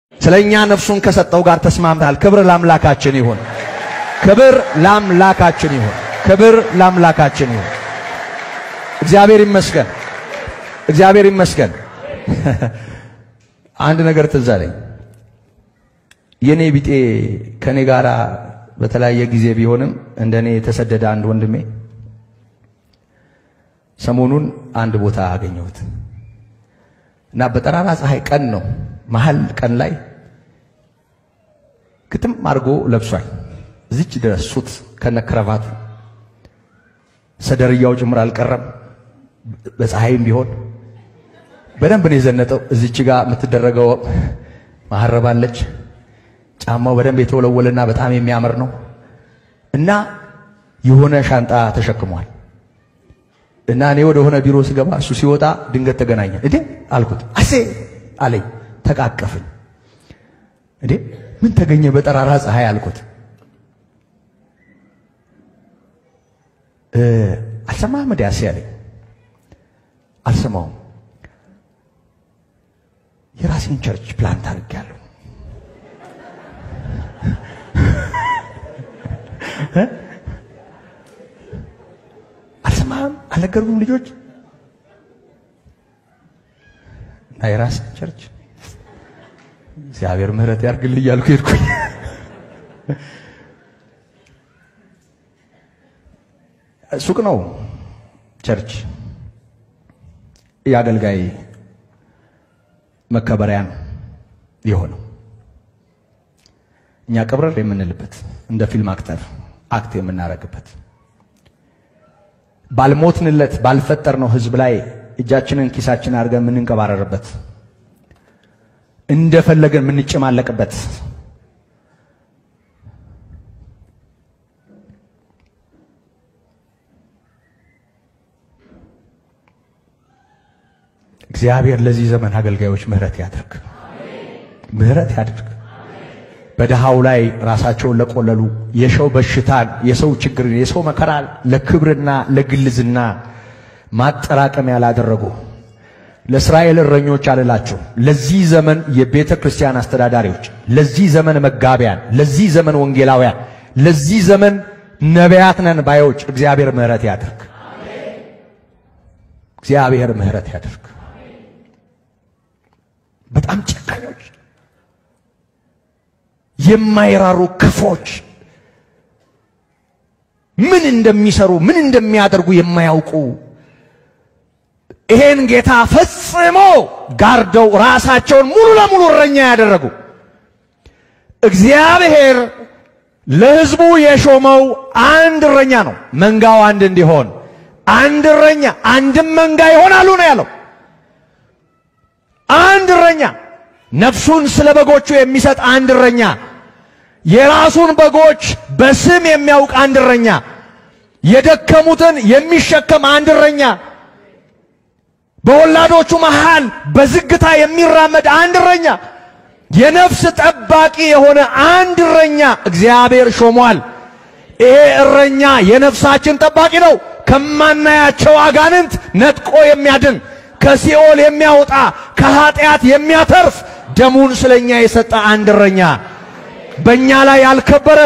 ስለ እኛ ነፍሱን ከሰጠው ጋር ተስማምተሃል። ክብር ለአምላካችን ይሁን። ክብር ለአምላካችን ይሁን። ክብር ለአምላካችን ይሁን። እግዚአብሔር ይመስገን። እግዚአብሔር ይመስገን። አንድ ነገር ትዝ አለኝ። የኔ ቢጤ ከኔ ጋራ በተለያየ ጊዜ ቢሆንም እንደኔ የተሰደደ አንድ ወንድሜ ሰሞኑን አንድ ቦታ አገኘሁት እና በጠራራ ፀሐይ ቀን ነው መሀል ቀን ላይ ግጥም አድርጎ ለብሷል። እዚች ድረስ ሱት ከነክረቫቱ ሰደርያው ጭምር አልቀረም። በፀሐይም ቢሆን በደንብ ነው የዘነጠው። እዚች ጋር የምትደረገው ማሐረባለች። ጫማው በደንብ የተወለወለና በጣም የሚያምር ነው እና የሆነ ሻንጣ ተሸክሟል። እና እኔ ወደ ሆነ ቢሮ ስገባ እሱ ሲወጣ ድንገት ተገናኘ። እንዴ አልኩት። አሴ አለኝ። ተቃቀፍን። እንዴ ምን ተገኘ በጠራራ ፀሐይ አልኩት። አልሰማህም እንዴ አሴ አለኝ። አልሰማውም። የራሴን ቸርች ፕላንት አድርጌያለሁ። አልሰማህም? አልነገርኩም? ልጆች እና የራስን ቸርች እግዚአብሔር ምሕረት ያርግልኝ እያልኩ ሄድኩኝ። ሱቅ ነው ቸርች፣ የአገልጋይ መከበሪያ ነው የሆነው። እኛ ቀብረር የምንልበት እንደ ፊልም አክተር አክት የምናረግበት ባልሞትንለት ባልፈጠርነው ሕዝብ ላይ እጃችንን ኪሳችን አድርገን የምንንቀባረርበት እንደፈለገን የምንጨማለቅበት እግዚአብሔር ለዚህ ዘመን አገልጋዮች ምሕረት ያድርግ፣ ምሕረት ያድርግ። በድሃው ላይ ራሳቸውን ለቆለሉ የሰው በሽታን፣ የሰው ችግርን፣ የሰው መከራን ለክብርና ለግልዝና ማጠራቀሚያ ላደረጉ ለእስራኤል እረኞች አልላችሁ፣ ለዚህ ዘመን የቤተ ክርስቲያን አስተዳዳሪዎች፣ ለዚህ ዘመን መጋቢያን፣ ለዚህ ዘመን ወንጌላውያን፣ ለዚህ ዘመን ነቢያት ነን ባዮች እግዚአብሔር ምሕረት ያድርግ። እግዚአብሔር ምሕረት ያድርግ። በጣም ጨካኞች፣ የማይራሩ ክፎች፣ ምን እንደሚሰሩ ምን እንደሚያደርጉ የማያውቁ ይሄን ጌታ ፈጽሞ ጋርደው ራሳቸውን ሙሉ ለሙሉ እረኛ ያደረጉ እግዚአብሔር ለሕዝቡ የሾመው አንድ እረኛ ነው። መንጋው አንድ እንዲሆን አንድ እረኛ አንድም መንጋ ይሆናሉ ነው ያለው። አንድ እረኛ ነፍሱን ስለ በጎቹ የሚሰጥ አንድ እረኛ፣ የራሱን በጎች በስም የሚያውቅ አንድ እረኛ፣ የደከሙትን የሚሸከም አንድ እረኛ በወላዶቹ መሃል በዝግታ የሚራመድ አንድ እረኛ፣ የነፍስ ጠባቂ የሆነ አንድ እረኛ እግዚአብሔር ሾሟል። ይሄ እረኛ የነፍሳችን ጠባቂ ነው። ከማናያቸው አጋንንት ነጥቆ የሚያድን ከሲኦል የሚያወጣ ከኃጢአት የሚያተርፍ ደሙን ስለኛ የሰጠ አንድ እረኛ በእኛ ላይ ያልከበረ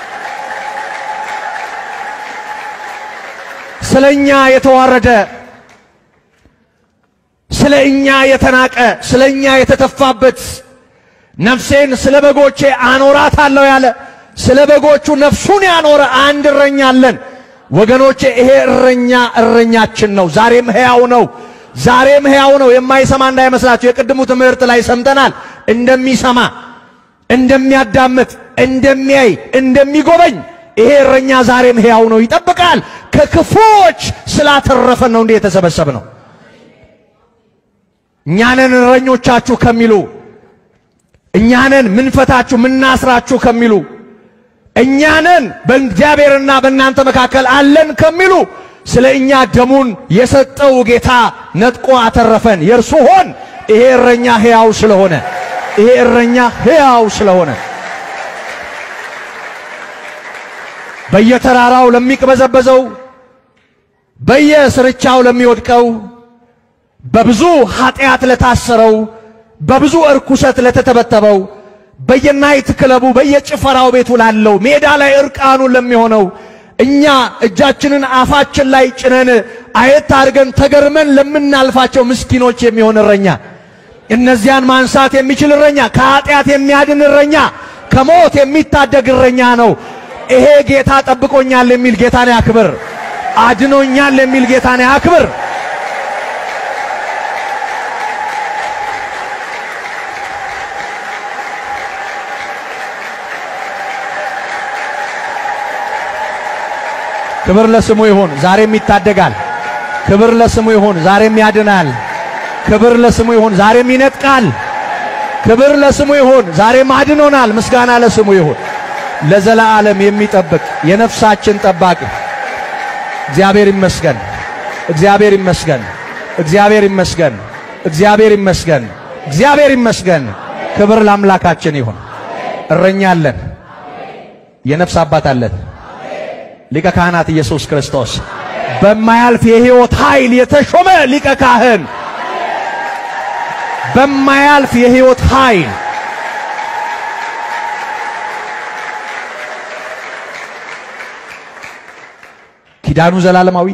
ስለኛ የተዋረደ ስለ እኛ የተናቀ ስለ እኛ የተተፋበት ነፍሴን ስለ በጎቼ አኖራታለሁ ያለ ስለ በጎቹ ነፍሱን ያኖረ አንድ እረኛ አለን ወገኖቼ። ይሄ እረኛ እረኛችን ነው። ዛሬም ሕያው ነው። ዛሬም ሕያው ነው። የማይሰማ እንዳይመስላችሁ። የቅድሙ ትምህርት ላይ ሰምተናል። እንደሚሰማ፣ እንደሚያዳምጥ፣ እንደሚያይ፣ እንደሚጎበኝ ይሄ እረኛ ዛሬም ሕያው ነው። ይጠብቃል። ከክፉዎች ስላተረፈን ነው እንዲህ የተሰበሰብ ነው። እኛንን እረኞቻችሁ ከሚሉ እኛንን ምንፈታችሁ ምናስራችሁ ከሚሉ እኛንን በእግዚአብሔርና በእናንተ መካከል አለን ከሚሉ ስለ እኛ ደሙን የሰጠው ጌታ ነጥቆ አተረፈን። የእርሱ ሆን ይሄ እረኛ ሕያው ስለሆነ ይሄ እረኛ ሕያው ስለሆነ በየተራራው ለሚቅበዘበዘው በየስርቻው ለሚወድቀው በብዙ ኃጢአት ለታሰረው በብዙ እርኩሰት ለተተበተበው በየናይት ክለቡ በየጭፈራው ቤቱ ላለው ሜዳ ላይ እርቃኑን ለሚሆነው እኛ እጃችንን አፋችን ላይ ጭነን አየት አድርገን ተገርመን ለምናልፋቸው ምስኪኖች የሚሆን እረኛ፣ እነዚያን ማንሳት የሚችል እረኛ፣ ከኃጢአት የሚያድን እረኛ፣ ከሞት የሚታደግ እረኛ ነው። ይሄ ጌታ ጠብቆኛል የሚል ጌታን ያክብር። አድኖኛል የሚል ጌታን ያክብር። ክብር ለስሙ ይሁን። ዛሬም ይታደጋል። ክብር ለስሙ ይሁን። ዛሬም ያድናል። ክብር ለስሙ ይሁን። ዛሬም ይነጥቃል። ክብር ለስሙ ይሁን። ዛሬም አድኖናል። ምስጋና ለስሙ ይሁን። ለዘላለም የሚጠብቅ የነፍሳችን ጠባቂ እግዚአብሔር ይመስገን። እግዚአብሔር ይመስገን። እግዚአብሔር ይመስገን። እግዚአብሔር ይመስገን። እግዚአብሔር ይመስገን። ክብር ለአምላካችን ይሁን። እረኛ አለን። የነፍስ አባት አለን። ሊቀ ካህናት ኢየሱስ ክርስቶስ በማያልፍ የሕይወት ኃይል የተሾመ ሊቀ ካህን በማያልፍ የሕይወት ኃይል ኪዳኑ ዘላለማዊ፣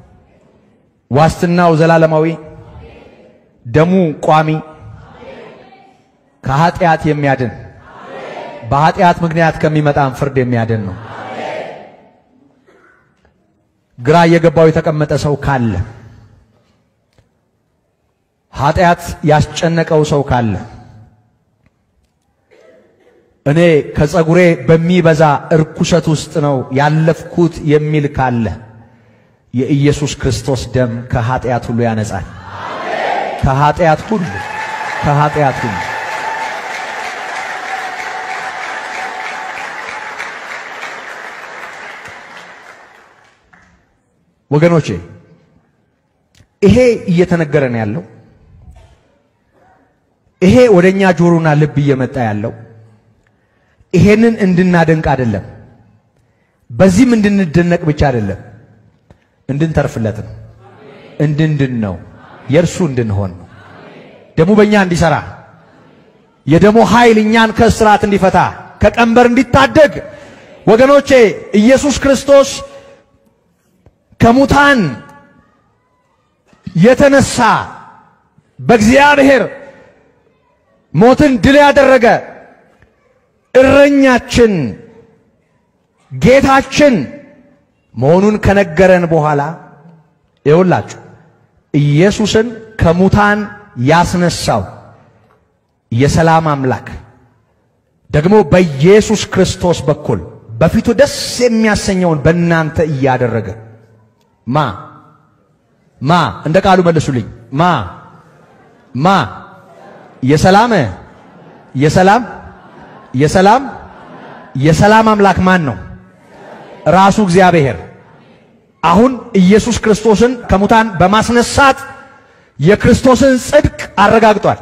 ዋስትናው ዘላለማዊ፣ ደሙ ቋሚ፣ ከኃጢአት የሚያድን በኃጢአት ምክንያት ከሚመጣን ፍርድ የሚያድን ነው። ግራ እየገባው የተቀመጠ ሰው ካለ ኃጢአት ያስጨነቀው ሰው ካለ እኔ ከጸጉሬ በሚበዛ እርኩሰት ውስጥ ነው ያለፍኩት የሚል ካለ የኢየሱስ ክርስቶስ ደም ከኃጢአት ሁሉ ያነጻል። ከኃጢአት ሁሉ ከኃጢአት ሁሉ ወገኖቼ ይሄ እየተነገረን ያለው ይሄ ወደኛ ጆሮና ልብ እየመጣ ያለው ይሄንን እንድናደንቅ አይደለም፣ በዚህም እንድንደነቅ ብቻ አይደለም፣ እንድንተርፍለት ነው፣ እንድንድን ነው፣ የእርሱ እንድንሆን ነው። ደሙ በእኛ እንዲሰራ የደሙ ኃይል እኛን ከእስራት እንዲፈታ ከቀንበር እንዲታደግ ወገኖቼ ኢየሱስ ክርስቶስ ከሙታን የተነሳ በእግዚአብሔር ሞትን ድል ያደረገ እረኛችን ጌታችን መሆኑን ከነገረን በኋላ ይኸውላችሁ ኢየሱስን ከሙታን ያስነሳው የሰላም አምላክ ደግሞ በኢየሱስ ክርስቶስ በኩል በፊቱ ደስ የሚያሰኘውን በእናንተ እያደረገ ማ ማ እንደ ቃሉ መልሱልኝ። ማ ማ የሰላም የሰላም የሰላም የሰላም አምላክ ማን ነው? ራሱ እግዚአብሔር። አሁን ኢየሱስ ክርስቶስን ከሙታን በማስነሳት የክርስቶስን ጽድቅ አረጋግጧል።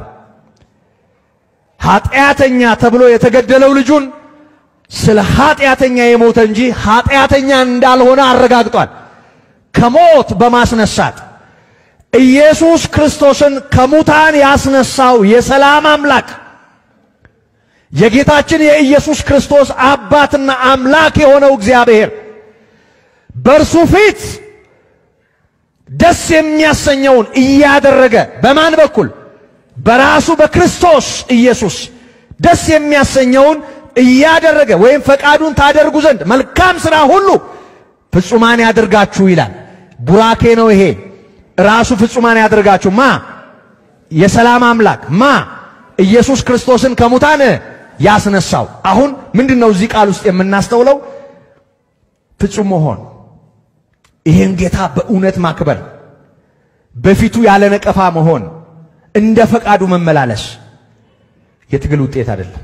ኃጢአተኛ ተብሎ የተገደለው ልጁን ስለ ኃጢአተኛ የሞተ እንጂ ኃጢአተኛ እንዳልሆነ አረጋግጧል። ከሞት በማስነሳት ኢየሱስ ክርስቶስን ከሙታን ያስነሳው የሰላም አምላክ የጌታችን የኢየሱስ ክርስቶስ አባትና አምላክ የሆነው እግዚአብሔር በእርሱ ፊት ደስ የሚያሰኘውን እያደረገ በማን በኩል? በራሱ በክርስቶስ ኢየሱስ ደስ የሚያሰኘውን እያደረገ ወይም ፈቃዱን ታደርጉ ዘንድ መልካም ሥራ ሁሉ ፍጹማን ያደርጋችሁ ይላል። ቡራኬ ነው ይሄ። ራሱ ፍጹማን ያደርጋችሁ ማ? የሰላም አምላክ ማ? ኢየሱስ ክርስቶስን ከሙታን ያስነሳው። አሁን ምንድን ነው እዚህ ቃል ውስጥ የምናስተውለው? ፍጹም መሆን፣ ይህን ጌታ በእውነት ማክበር፣ በፊቱ ያለ ነቀፋ መሆን፣ እንደ ፈቃዱ መመላለስ የትግል ውጤት አይደለም።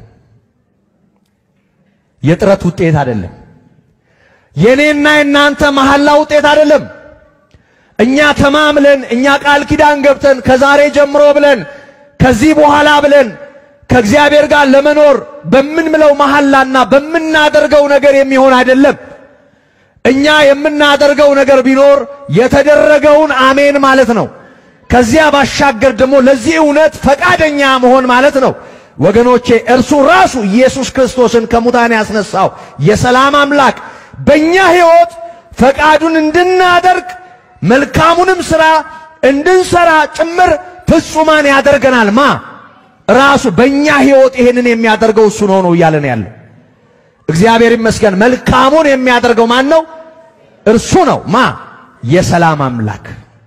የጥረት ውጤት አይደለም። የኔና የናንተ መሐላ ውጤት አይደለም። እኛ ተማምለን እኛ ቃል ኪዳን ገብተን ከዛሬ ጀምሮ ብለን ከዚህ በኋላ ብለን ከእግዚአብሔር ጋር ለመኖር በምንምለው መሐላና በምናደርገው ነገር የሚሆን አይደለም። እኛ የምናደርገው ነገር ቢኖር የተደረገውን አሜን ማለት ነው። ከዚያ ባሻገር ደግሞ ለዚህ እውነት ፈቃደኛ መሆን ማለት ነው። ወገኖቼ እርሱ ራሱ ኢየሱስ ክርስቶስን ከሙታን ያስነሳው የሰላም አምላክ በእኛ ሕይወት ፈቃዱን እንድናደርግ መልካሙንም ሥራ እንድንሰራ ጭምር ፍጹማን ያደርገናል። ማ ራሱ በእኛ ሕይወት ይሄንን የሚያደርገው እሱ ነው ነው እያለን ያለው እግዚአብሔር ይመስገን። መልካሙን የሚያደርገው ማን ነው? እርሱ ነው። ማ የሰላም አምላክ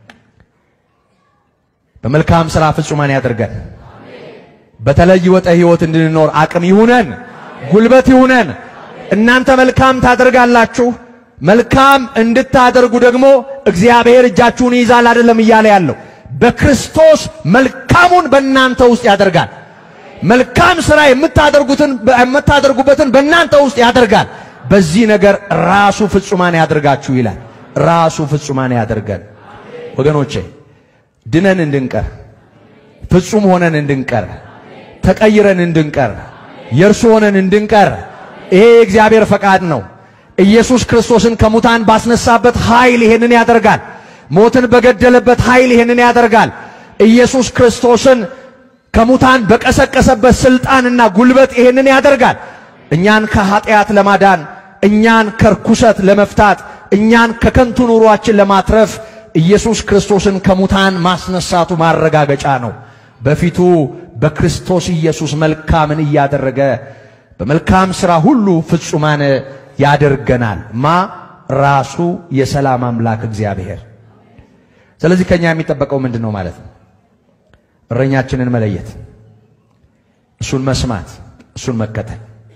በመልካም ሥራ ፍጹማን ያደርገን። በተለወጠ ሕይወት እንድንኖር አቅም ይሁነን፣ ጉልበት ይሁነን። እናንተ መልካም ታደርጋላችሁ። መልካም እንድታደርጉ ደግሞ እግዚአብሔር እጃችሁን ይይዛል አይደለም እያለ ያለው በክርስቶስ መልካሙን በእናንተ ውስጥ ያደርጋል። መልካም ሥራ የምታደርጉትን የምታደርጉበትን በእናንተ ውስጥ ያደርጋል። በዚህ ነገር ራሱ ፍጹማን ያደርጋችሁ ይላል። ራሱ ፍጹማን ያደርገን። ወገኖቼ ድነን እንድንቀር ፍጹም ሆነን እንድንቀር ተቀይረን እንድንቀር የእርሱ ሆነን እንድንቀር ይሄ የእግዚአብሔር ፈቃድ ነው። ኢየሱስ ክርስቶስን ከሙታን ባስነሳበት ኃይል ይሄንን ያደርጋል። ሞትን በገደለበት ኃይል ይሄንን ያደርጋል። ኢየሱስ ክርስቶስን ከሙታን በቀሰቀሰበት ስልጣንና ጉልበት ይሄንን ያደርጋል። እኛን ከኃጢአት ለማዳን እኛን ከርኩሰት ለመፍታት እኛን ከከንቱ ኑሯችን ለማትረፍ ኢየሱስ ክርስቶስን ከሙታን ማስነሳቱ ማረጋገጫ ነው። በፊቱ በክርስቶስ ኢየሱስ መልካምን እያደረገ በመልካም ሥራ ሁሉ ፍጹማን ያደርገናል። ማ ራሱ የሰላም አምላክ እግዚአብሔር። ስለዚህ ከኛ የሚጠበቀው ምንድን ነው ማለት ነው? እረኛችንን መለየት፣ እሱን መስማት፣ እሱን መከተል።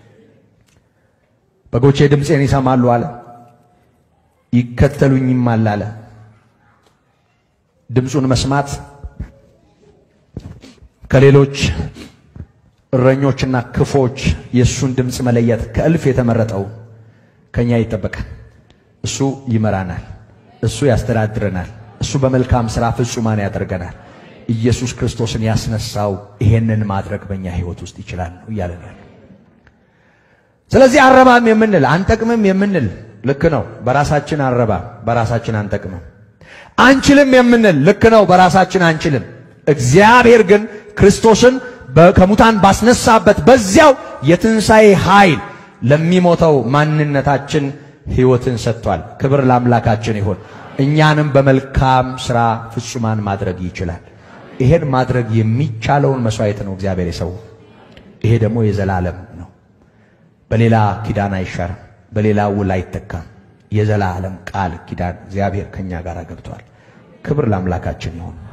በጎቼ ድምፄን ይሰማሉ አለ፣ ይከተሉኝማል አለ። ድምፁን መስማት ከሌሎች እረኞችና ክፎች የእሱን ድምፅ መለየት ከእልፍ የተመረጠው ከኛ ይጠበቃል። እሱ ይመራናል፣ እሱ ያስተዳድረናል፣ እሱ በመልካም ሥራ ፍጹማን ያደርገናል። ኢየሱስ ክርስቶስን ያስነሳው ይሄንን ማድረግ በእኛ ሕይወት ውስጥ ይችላል ነው እያለን ያለ። ስለዚህ አረባም የምንል አንጠቅምም የምንል ልክ ነው። በራሳችን አረባም፣ በራሳችን አንጠቅምም። አንችልም የምንል ልክ ነው። በራሳችን አንችልም። እግዚአብሔር ግን ክርስቶስን ከሙታን ባስነሳበት በዚያው የትንሣኤ ኃይል ለሚሞተው ማንነታችን ሕይወትን ሰጥቷል። ክብር ለአምላካችን ይሁን። እኛንም በመልካም ሥራ ፍጹማን ማድረግ ይችላል። ይሄን ማድረግ የሚቻለውን መሥዋዕት ነው እግዚአብሔር የሰው ይሄ ደግሞ የዘላለም ነው። በሌላ ኪዳን አይሻርም፣ በሌላ ውል አይተካም። የዘላለም ቃል ኪዳን እግዚአብሔር ከኛ ጋር ገብቷል። ክብር ለአምላካችን ይሁን።